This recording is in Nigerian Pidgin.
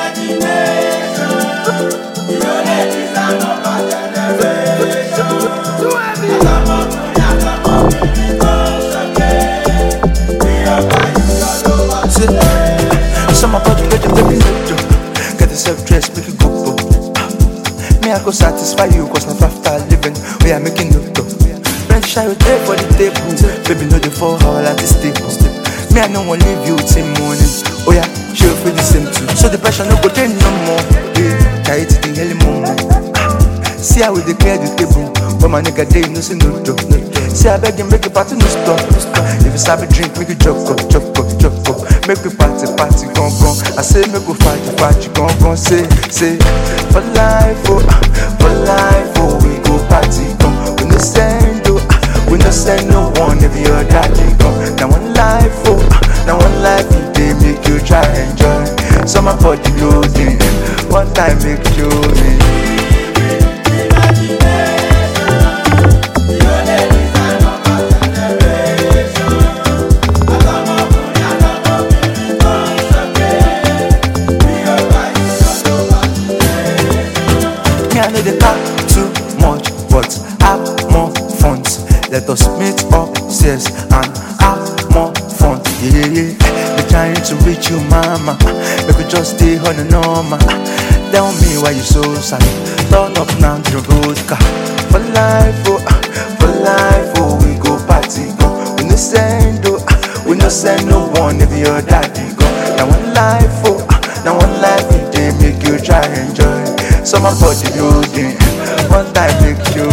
Some my body get the baby no Get yourself dressed, make it go go. Me I go satisfy you cause life after living we are making no dough. Friend shy you there for the table, baby know the four hour like this table. Me I no want leave you till morning. Oh yeah, she will feel the same too. So the pressure no go take no more. Yeah, carry it to the early morning. See how we dey clear the table, but my nigga dey no say no dough. No dough. See I beg you make the party no stop. If you sabi drink, make you chop up, chop up, chop up. Make we party, party, gon gon. I say make we party, party, gon gon. Say, say, for life, oh, ah, for life, oh, we go party, gon. We no send, oh, ah, we no send no one if your daddy gon. Now one life, oh, ah, now one life, you dey make you try enjoy. Summer body loading, one time make you. Me, I know they talk too much, but have more fun. Let us meet upstairs and have more fun. Yeah, yeah, yeah. They trying to reach you, mama. Make we just stay on the normal. Tell me why you so sad. Turn up now to the vodka. For life, oh, ah, for life, oh, we go party, go. We no send, oh, ah, we no send no one if your daddy go. Now one life, oh, ah, now one life, we dey make you try enjoy. Summer body loading, one time make you